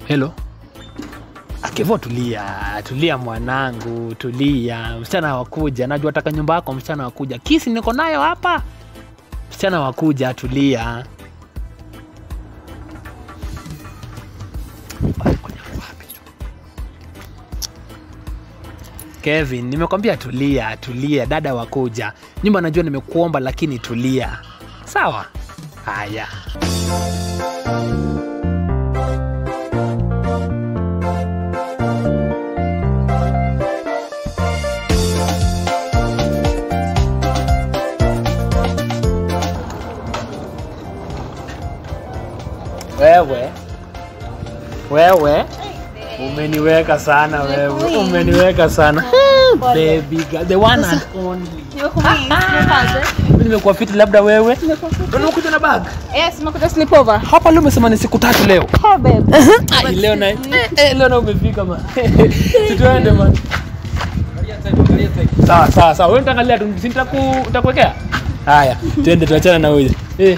Hello. Akevo, tulia, tulia mwanangu, tulia. Msichana wakuja, najua taka nyumba yako, msichana wakuja. Kisi niko nayo hapa, msichana wakuja, tulia. Kevin, nimekwambia tulia, tulia, dada wakuja. Nyumba najua nimekuomba, lakini tulia, sawa? Haya. Wewe wewe umeniweka sana wewe, umeniweka sana baby girl, the one and only. Mimi nimekuwa fiti, labda wewe ndio umekuja na bag hapa leo. Umesema ni siku tatu leo. Ai, leo na eh, eh, leo na umefika man. Tuende man. Sawa sawa sawa, wewe nitaangalia tu, si nitaku nitakuwekea. Haya, twende tuachana na huyu. Eh.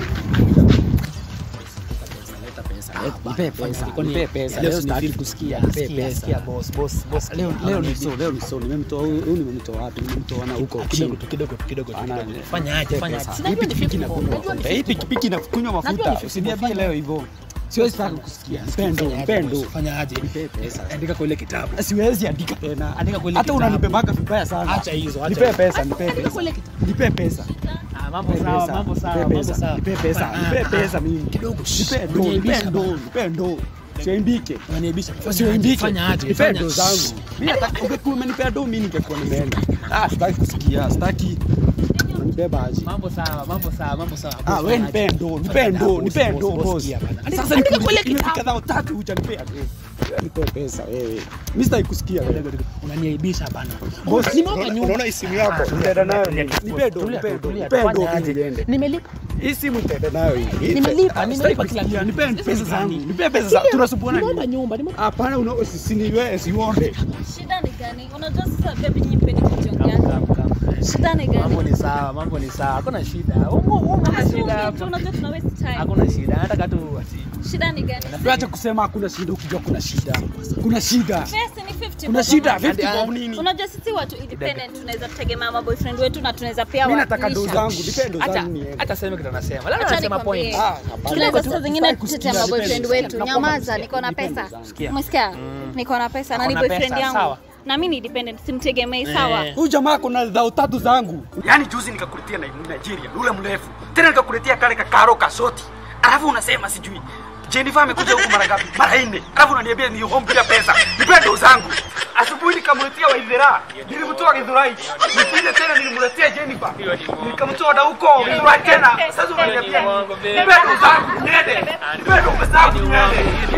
Nipe pesa, nipe pesa. Leo sitaki kusikia. Nipe pesa. boss boss boss. Leo leo ni so, leo ni so. Nimemtoa huyu, huyu nimemtoa wapi? Nimemtoa na huko kidogo chini. tu kidogo tu kidogo tu Ana- kidogo. Fanya aje, fanya aje. Hii pikipiki inakunywa mafuta. Hii pikipiki inakunywa mafuta. Usiniambie leo hivyo. Siwezi taka kusikia. Mpendo, mpendo. Fanya aje? Nipe pesa. Andika kwa ile kitabu. Siwezi andika tena. Andika kwa ile Hata kitabu. unanibebaka vibaya sana. Acha hizo, acha Nipe hizo. pesa, nipe pesa. Nipe pesa. Ah, mambo Nipe sawa, pesa. mambo sawa, Nipe mambo pesa. sawa. Nipe pesa. Ah, Nipe ah, pesa mimi. Kidogo. Nipe ndo, Uniaibisha nipe ndo, bana. nipe ndo. Siaimbike. Unaniaibisha. Fanya aje, Siaimbike. fanya aje, Nipe fanya. ndo zangu. Mimi nataka ungekuwa umenipea ndo mimi ningekuwa nimeenda. Ah, sitaki kusikia, sitaki. Unanibeba aje? Mambo sawa, mambo sawa, mambo sawa. Ah, wewe nipe ndo, nipe ndo, nipe ndo boss. Sasa Sasa niko kwa ile nimefika kitabu. dhao tatu hujanipea ndo. Nipe pesa wewe. Mimi sitaki kusikia wewe. Unaniaibisha bana. Boss, Nimeweka unaona- nyumba. unaona hii simu yako? Nitaenda nayo. Tulia, Nipe ndo, tulia, nipe ndo, tulia, nipe ndo fanya aje. niende. Nimelipa. Hii simu nitaenda nayo hii. Nimelipa, Ah, nimelipa sitaki kila kusikia. kitu. Nipe Sasa pesa zangu. gani? Nipe pesa zangu. Tunasumbuana Nimeomba nini? nyumba, nimeomba Hapana, una usiniwe siuonde. Shida ni gani? Unajua sasa baby nyipeni kujiongea. Shida ni Mambo gani? ni sawa, mambo ni sawa. Hakuna shida. Umo umo na shida Asume tu, hapa. unajua tuna waste time. Hakuna shida. Nataka tu ati Shida ni gani? Acha kusema hakuna shida ukijua kuna shida. Kuna shida. Pesa ni 50 Kuna bob. shida Hadi- 50 bob nini? Unajua sisi watu independent tunaweza tegemea ma boyfriend wetu na tunaweza pia Mimi nataka ndo wanisha. zangu, nipe ndo hata zangu niende. hata sema kitu anasema. Labda Acha anasema nikwambie. point. Ah, hapana. Tunaweza saa zingine Sitaki kusikia, kutetea ma nipe boyfriend ndo. wetu. Nakuomba Nyamaza, kusikia, niko na nipe ndo pesa. zangu. Sikia. Umesikia? Niko na pesa na Ako ni na boyfriend pesa, yangu. sawa. Na mimi ni dependent, simtegemei sawa. Eh. Huyu jamaa kuna dhao tatu zangu. Yaani juzi nikakuletea na Nigeria, ule mrefu. Tena nikakuletea kale kakaro kasoti. Alafu unasema sijui. Jennifer amekuja huku mara ngapi? Mara nne. Alafu unaniambia ni home bila pesa. Nipe ndo zangu. Asubuhi nikamletea Waithera. Nilimtoa Githurai. Nipige tena nilimletea Jennifer. Nikamtoa na huko Githurai tena. Sasa unaniambia nipe ndo zangu. Niende. Nipe ndo zangu. Niende.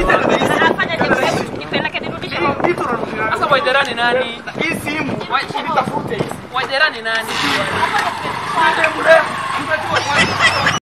Afanya je? Nipeleke nirudishe. Kitu unanunua. Sasa Waithera ni nani? Hii simu. Nitafute hii. Waithera ni nani? Nipe mrefu. Nipe tu